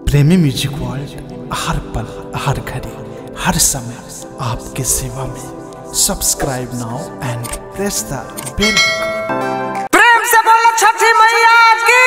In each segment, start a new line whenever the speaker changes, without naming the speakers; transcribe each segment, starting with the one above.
प्रेमी music world हर पल हर घड़ी हर समय आपके सेवा में subscribe now and press the bell
प्रेम से बोलो छठी मैया की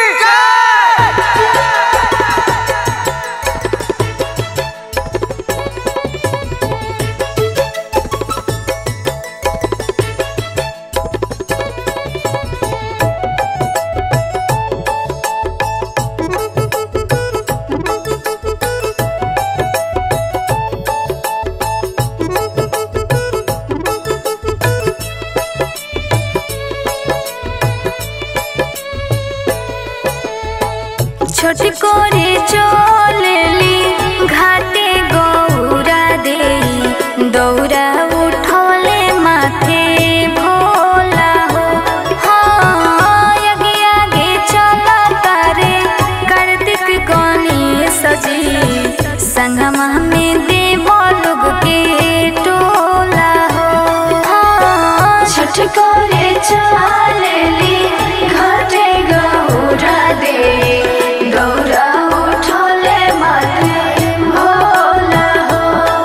छोट করে চলেলি ঘাটে গৌরা দেই দৌরা উঠলে মাথে ভোলা हो हाँ, आगे आगे चला तारे कार्तिक गणेश जी संगमा में देव लोग के टोला हो हाँ, छठ करे चलेली घाटे गौरा दे गौरा उठले माथे भोला हो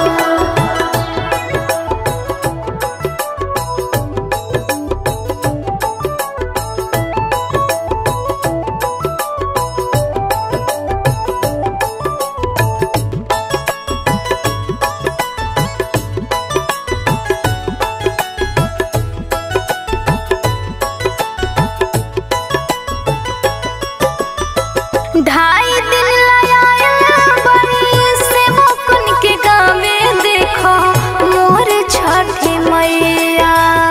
ढाई दिन लगाया बड़ी से मुकुन के गावे देखो मोर छठी मैया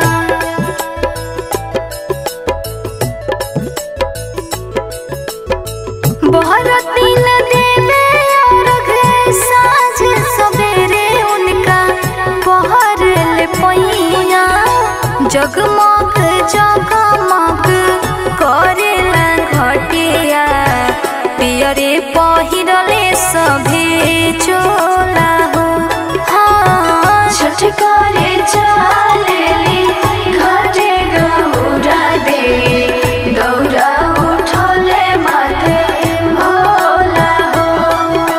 बहुत दिन देवे और घे साँझ सवेरे उनका बहर ले पैया जगमग जगमग करेला घटिया पियरे पहिरले सभे चोला हो हाँ छठ करे चलेली घटे गौरा दे गौरा उठले माथे भोला हो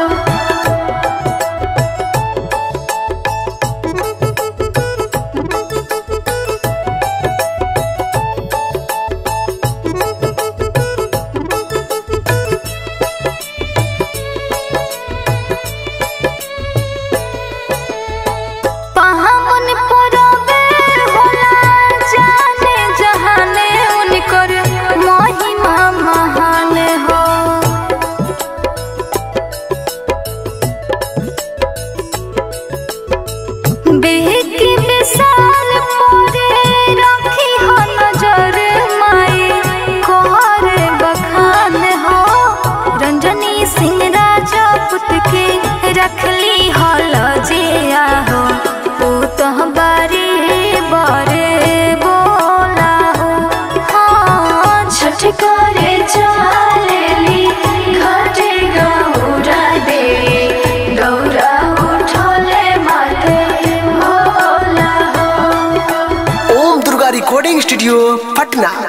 पहामुन परबे होला जाने जहाने उनकर महिमा महान हो बेहकी विशाल परे रखी हो नजर माई कोहर बखान हो रंजनी सिंह राजपूत के रखली हल जिया हो तू तो बारी बरे बोला हो हाँ छठ करे चलेली घाटे गौरा दे गौरा उठले माथे भोला हो
ओम दुर्गा रिकॉर्डिंग स्टूडियो पटना